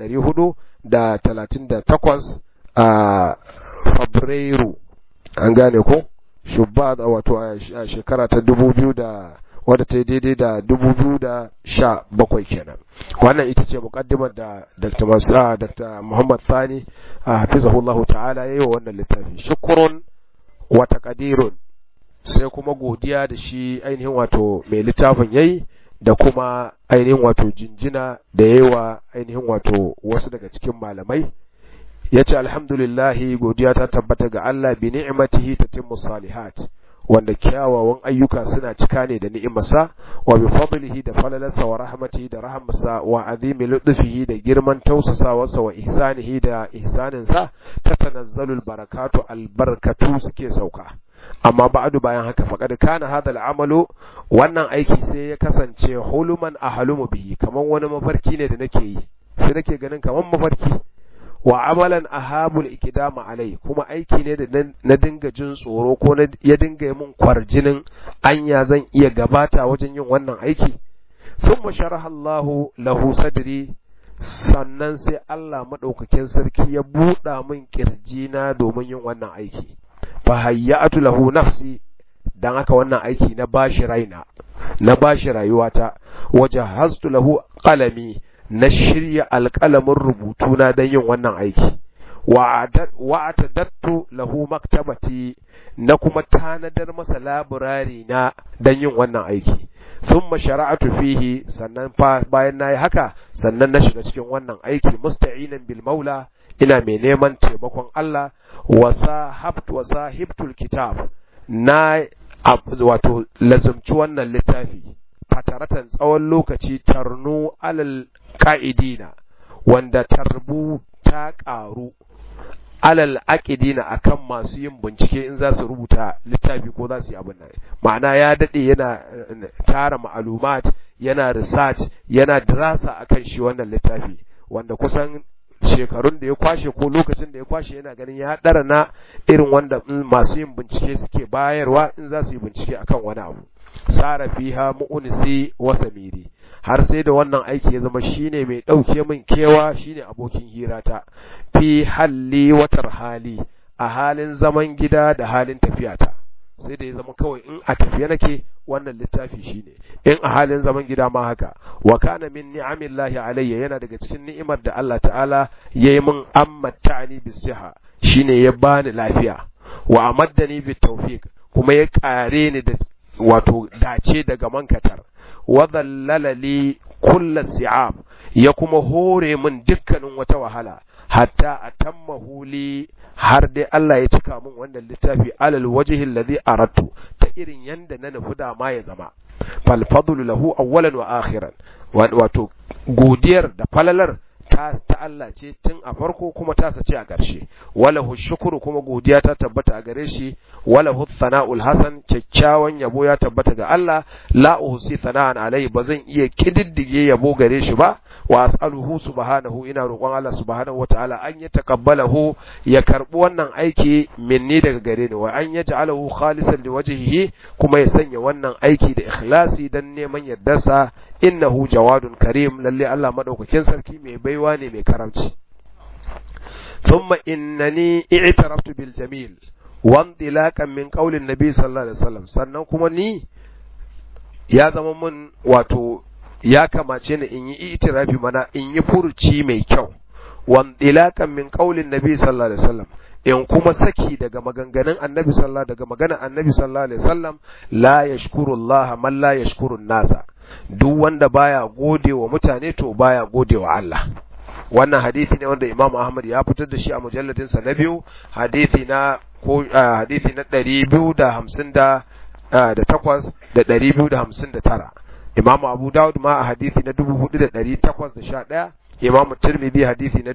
1438 a fabrairu an gane ko shubba wato a shekara ta 2000 da wadda ta yi daidai da 2017 kenan wannan ita ce mukaddimar da Dr. Masa Dr. Muhammad Thani a hafizahullahu ta'ala yayi wa wannan littafi shukrun wa taqdirun sai kuma godiya da shi ainihin wato mai littafin yayi da kuma ainihin wato jinjina da yawa ainihin wato wasu daga cikin malamai yace alhamdulillahi godiya ta tabbata ga Allah bi ni'matihi tatimmu salihat wanda kyawawan ayyuka suna cika ne da ni'imarsa wa bi fadlihi da falalarsa wa rahmatihi da rahmarsa wa azimi lutfihi da girman tausasawarsa wa ihsanihi da ihsaninsa tatanazzalul barakatu albarkatu suke sauka amma ba'du bayan haka faqad kana hadha al'amalu wannan aiki sai ya kasance huluman ahlumu bihi kaman wani mafarki ne da nake yi sai nake ganin kaman mafarki wa amalan ahabul ikidama alai kuma aiki ne da na dinga jin tsoro ko ya dinga yi min kwarjinin anya zan iya gabata wajen yin wannan aiki thumma sharaha Allahu lahu sadri sannan sai Allah madaukakin sarki ya buɗa min kirjina domin yin wannan aiki fa hayyatu lahu nafsi dan haka wannan aiki na bashi raina na bashi rayuwata wajahaztu lahu qalami na shirya alƙalamin rubutuna don yin wannan aiki wa atadattu lahu maktabati na kuma tanadar masa labirari na don yin wannan aiki thumma shara'atu fihi sannan fa bayan nayi haka sannan na shiga cikin wannan aiki musta'inan bil maula ina mai neman taimakon Allah wa sahabtu wa sahibtul kitab na wato lazumci wannan littafi fataratan tsawon lokaci tarnu alal ka'idina wanda tarbu ta ƙaru alal aqidina akan masu yin bincike in za su rubuta littafi ko za su yi abin nan ma'ana ya dade yana tara ma'alumat yana research yana dirasa akan shi wannan littafi wanda kusan shekarun da ya kwashe ko lokacin da ya kwashe yana ganin ya ɗara na irin wanda masu yin bincike suke bayarwa in za su yi bincike akan wani abu sara fiha mu'unisi wa samiri har sai da wannan aiki ya zama shine mai ɗauke min kewa shine abokin hirata fi halli watar hali a halin zaman gida da halin tafiyata sai da ya zama kawai in a tafiye nake wannan littafi shine in a halin zaman gida ma haka wa kana min ni'amillahi alayya yana daga cikin ni'imar da Allah ta'ala yayi min amma ta'ani bisiha shine ya bani lafiya wa amaddani bit tawfiq kuma ya kare ni da wato dace daga mankatar wa dhallala li kullu si'ab ya kuma hore min dukkanin wata wahala hatta atammahu li har dai Allah ya cika min wannan littafi alal wajhi alladhi aradtu ta irin yanda na nufi da ma ya zama fal fadlu lahu awwalan wa akhiran wato godiyar da falalar ta ta Allah ce tun a farko kuma ta sace a ƙarshe walahu shukuru kuma godiya ta tabbata a gare shi walahu thana'ul hasan kyakkyawan yabo ya tabbata ga Allah la uhsi thana'an alai ba zan iya kididdige yabo gare shi ba wa as'aluhu subhanahu ina roƙon Allah subhanahu wataala an ya taqabbalahu ya karbi wannan aiki minni daga gare ni wa an yaj'alahu khalisan liwajhihi kuma ya sanya wannan aiki da ikhlasi dan neman yardarsa innahu jawadun karim lalle Allah madaukakin sarki mai baiwa ne mai karamci thumma innani i'taraftu bil jamil wa intilaqan min qawlin nabi sallallahu alaihi wasallam sannan kuma ni ya zama mun wato ya kamace ni in yi itirafi mana in yi furuci mai kyau wa intilaqan min qawlin nabi sallallahu alaihi wasallam in kuma saki daga maganganun annabi sallallahu daga maganar annabi sallallahu alaihi wasallam la yashkuru Allah man la yashkuru nasa duk wanda baya gode wa mutane to baya gode wa Allah wannan hadisi ne wanda Imam Ahmad ya fitar da shi a mujalladin sa na biyu hadisi na ko hadisi na 250 da da takwas da 259 Imam Abu Dawud ma a hadisi na 4811 Imam Tirmidhi hadisi na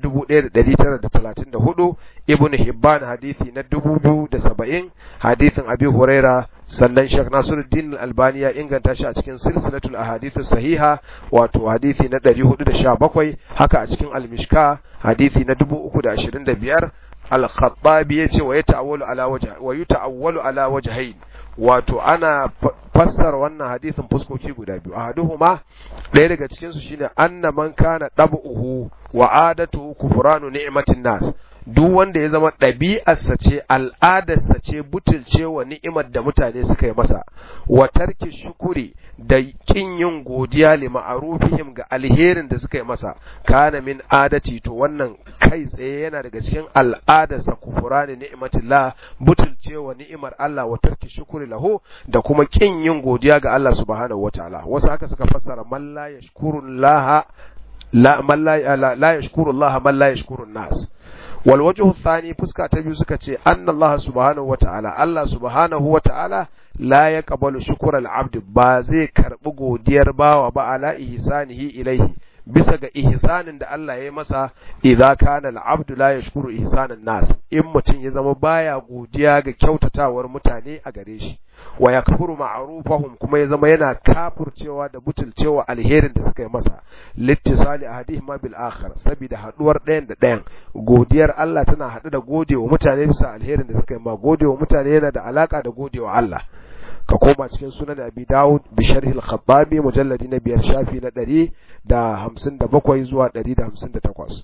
1934 Ibn Hibban hadisi na 2070 hadisin Abi Huraira sannan Sheikh Nasiruddin Al-Albani ya inganta shi a cikin silsilatul ahadith sahiha wato hadisi na 417 haka a cikin Al-Mishka hadisi na 325 Al-Khattabi yace wa yata'awwalu ala wajh wa yuta'awwalu ala wajhayn wato ana fassara wannan hadisin fuskoki guda biyu ahaduhuma ɗaya daga cikin su shine anna man kana dab'uhu wa adatuhu kufranu ni'matin nas duk wanda ya zama ɗabi'arsa ce al'adarsa ce butulce wa ni'imar da mutane suka yi masa wa tarki shukuri da kin yin godiya li ma'arufihim ga alherin da suka yi masa kana min adati to wannan kai tsaye yana daga cikin al'adarsa kufurani ni'matillah butulce wa ni'imar Allah wa tarki shukuri lahu da kuma kin yin godiya ga Allah subhanahu wataala wasu haka suka fassara man la yashkurullaha la man la la yashkuru Allah man la yashkuru nas wal wajhu thani fuska ta biyu suka ce anna Allah subhanahu wata'ala Allah subhanahu wata'ala la yaqbalu shukra al-abd ba zai karbi godiyar bawa ba ala ihsanihi ilaihi bisa ga ihsanin da Allah ya yi masa idza kana al-abdu la yashkuru ihsanan nas in mutum ya zama baya godiya ga kyautawar mutane a gare shi wa yakfuru ma'rufahum kuma ya zama yana kafurcewa da butulcewa alherin da suka yi masa littisali ahadihima bil akhar saboda haduwar ɗayan da ɗayan godiyar Allah tana haɗu da godewa mutane bisa alherin da suka yi ma godewa mutane yana da alaka da godewa Allah ka koma cikin sunan abi dawud bi sharhi al-khattabi mujalladi na biyar shafi na ɗari da hamsin da bakwai zuwa ɗari da hamsin da takwas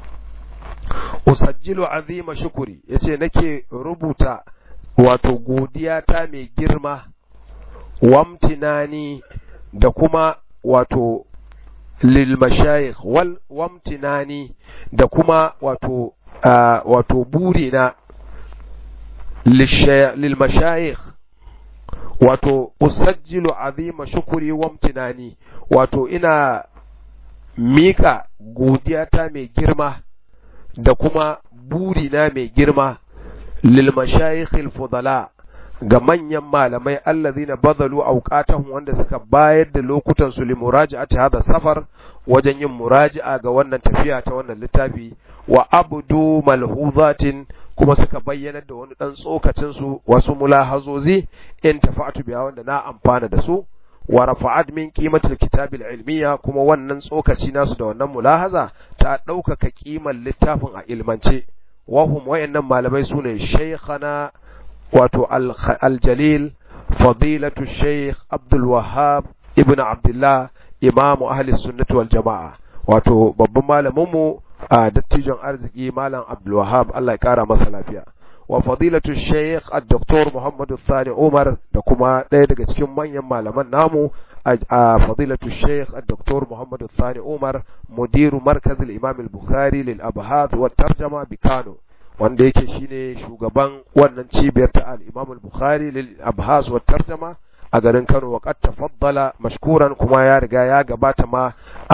usajjilu azima shukuri yace nake rubuta wato godiya ta mai girma wamtinani da kuma wato lil mashayikh wal wamtinani da kuma wato uh, wato burina lil mashayikh wato usajjilu azima shukuri wamtinani wato ina mika godiya ta mai girma da kuma burina mai girma lil mashayikhil fudala ga manyan malamai allazina badalu awqatahum wanda suka bayar da lokutan su limuraja'ati hada safar wajen yin muraji'a ga wannan tafiya ta wannan littafi wa abdu malhuzatin kuma suka bayyana da wani dan tsokacin su wasu mulahazozi in tafa'atu biya wanda na amfana da su wa rafa'at min qimatil kitabil ilmiya kuma wannan tsokaci nasu da wannan mulahaza ta ɗaukaka kimar littafin a ilmance wahum wayannan malamai sune shaykhana wato al-jalil fadilatu shaykh Abdul Wahhab ibn Abdullah imamu ahli sunnati wal jama'a wato babban malamin mu a dattijon arziki malam Abdul Wahhab Allah ya kara masa lafiya wa fadilatu shaykh al-doktor Muhammad Thani Umar da kuma ɗaya daga cikin manyan malaman namu a fadilatu shaykh al-doktor Muhammad Thani Umar mudiru markaz al-Imam al-Bukhari lil abhath wa tarjama bi Kano wanda yake shine shugaban wannan cibiyar ta al-Imam al-Bukhari lil abhath wa tarjama a garin Kano wa qad tafaddala mashkuran kuma ya riga ya gabata ma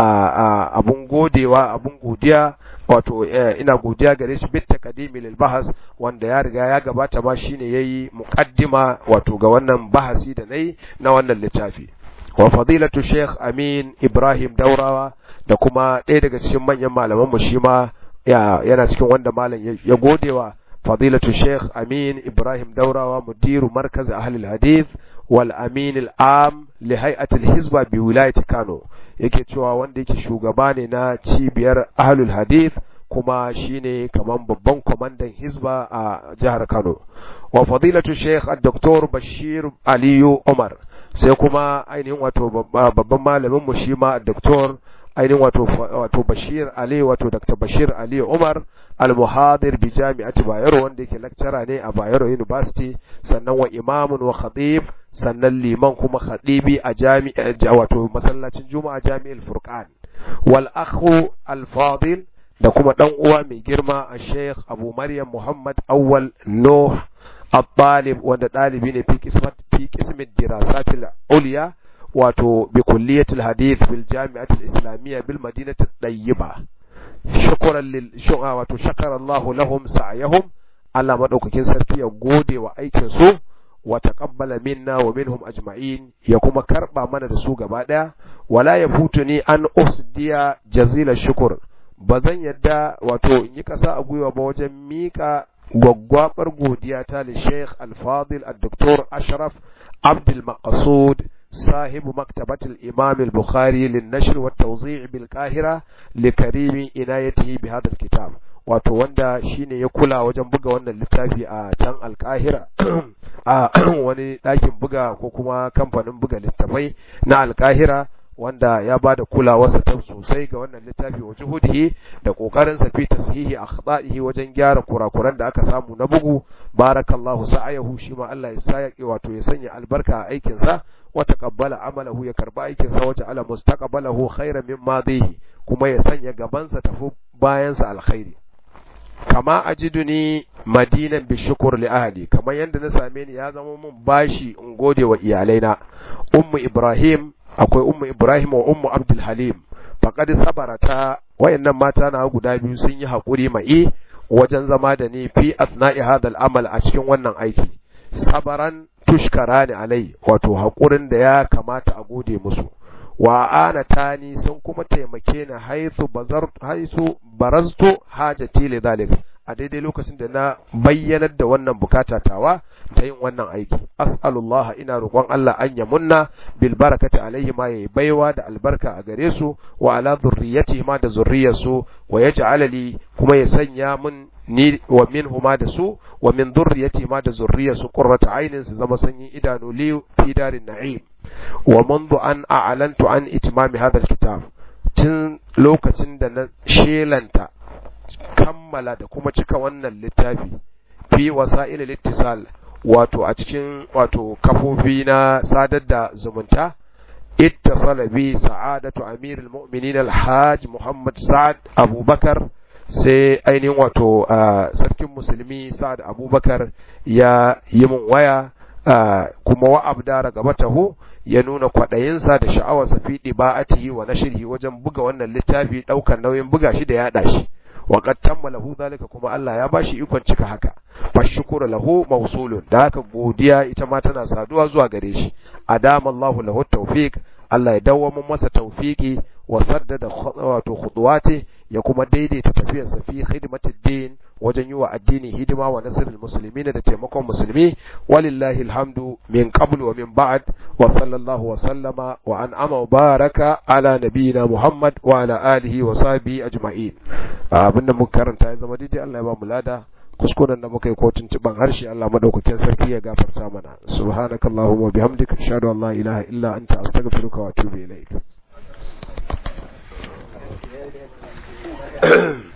abun godewa abun godiya wato ina godiya gare shi bit taqdimi lil bahas wanda ya riga ya gabata ma shine yayi muqaddima wato ga wannan bahasi da nayi na wannan littafi wa fadilatu sheikh amin ibrahim daurawa da kuma ɗaya daga cikin manyan malaman mu shi ma yana cikin wanda malam ya godewa fadilatu sheikh amin ibrahim daurawa mudiru markaz ahli hadith wal amin al am li hay'ati al hizba bi wilayati kano yake cewa wanda yake shugaba ne na cibiyar ahlul hadith kuma shine kaman babban kwamandan hizba a jihar Kano wa fadilatu sheikh al-doktor Bashir Aliyu Umar sai kuma ainihin wato babban malamin mu shi ma doktor ainihin wato wato Bashir Ali wato Dr. Bashir Ali Umar al-muhadir bi jami'ati Bayero wanda yake lecturer ne a Bayero University sannan wa imamun wa khatib sannan liman kuma khatibi a jami'a wato masallacin Juma'a Jami'ul Furqan wal akhu al-fadil da kuma dan uwa mai girma a Sheikh Abu Maryam Muhammad Awwal Nuh الطالب wanda ɗalibi ne fi kismat fi kismin dirasatil uliya wato bi kulliyatil hadith bil jami'atil islamiyya bil madinati tayyiba shukran lil shu'a wato shakara Allahu lahum sa'yahum Allah madaukakin sarki ya gode wa aikin su wa taqabbala minna wa minhum ajma'in ya kuma karba mana da su gaba daya wala yafutuni an usdiya jazila shukr bazan yadda wato in yi kasa a gwiwa ba wajen mika gwaggwabar godiya ta li Sheikh Al-Fadil Al-Doktor Ashraf Abdul Maqsud صاحب مكتبة الإمام البخاري للنشر والتوزيع بالقاهرة لكريم عنايته بهذا الكتاب wato wanda shine ya kula wajen buga wannan littafi a can alkahira a wani ɗakin buga ko kuma kamfanin buga littafai na alkahira wanda ya ba da kulawarsa ta sosai ga wannan littafi wa juhudihi da kokarin sa fi tasihi akhtaihi wajen gyara kurakuran da aka samu na bugu barakallahu sa'ayahu shi ma Allah ya sa wato ya sanya albarka a aikin sa wa taqabbala amalahu ya karba aikin sa waje ala mustaqbalahu khairan min madihi kuma ya sanya gaban sa tafi bayan sa alkhairi kama ajiduni madinan bi shukur li ahli kamar yanda na same ni ya zama mun bashi in gode wa iyalaina ummu ibrahim akwai ummu Ibrahim wa ummu Abdul Halim faqad sabarata wayannan mata na guda biyu sun yi hakuri mai wajen zama da ni fi asna'i hadal amal a cikin wannan aiki sabaran tushkarani alai wato hakurin da ya kamata a gode musu wa ana tani sun kuma taimake ni haithu bazar haisu baraztu hajati li dhalik a daidai lokacin da na bayyanar da wannan bukata tawa ta yin wannan aiki as'alullah ina roƙon Allah an ya munna bil barakati alaihi ma yayi baiwa da albarka a gare su wa ala zurriyati ma da zurriyarsu wa yaj'ala li kuma ya sanya mun ni wa minhuma da su wa min zurriyati ma da zurriyarsu qurrata ainin su zama sanyin idanu li fi darin na'im wa منذ an a'lantu an itmami hadha alkitab tun lokacin da na shelanta kammala da kuma cika wannan littafi fi wasa'il littisal wato a cikin wato kafofi na sadar da zumunta ittasala bi sa'adatu amirul mu'minin alhaj muhammad sa'ad abubakar sai ainihin wato sarkin musulmi sa'ad abubakar ya yi mun waya kuma wa abdara gabatahu ya nuna kwaɗayinsa da sha'awarsa fi ɗiba'atihi wa nashrihi wajen buga wannan littafi ɗaukar nauyin buga shi da yaɗa shi wa qad tammalahu zalika kuma Allah ya bashi ikon cika haka fashkuru lahu mawsulun da haka godiya ita ma tana saduwa zuwa gare shi adama Allahu lahu tawfiq Allah ya dawwama masa tawfiki wa saddada wato khutuwati ya kuma daidaita tafiyarsa fi khidmatid din wajen yi wa addini hidima wa nasrul muslimin da taimakon musulmi walillahi alhamdu min qabl wa min ba'd wa sallallahu wa sallama wa an'ama wa baraka ala nabiyyina muhammad wa ala alihi wa sahbihi ajma'in abinda muka karanta ya zama daidai Allah ya ba mu lada kuskuren da muka yi ko tuntuban harshe Allah madaukakin sarki ya gafarta mana subhanakallahumma bihamdika ashhadu an la ilaha illa anta astaghfiruka wa atubu ilaik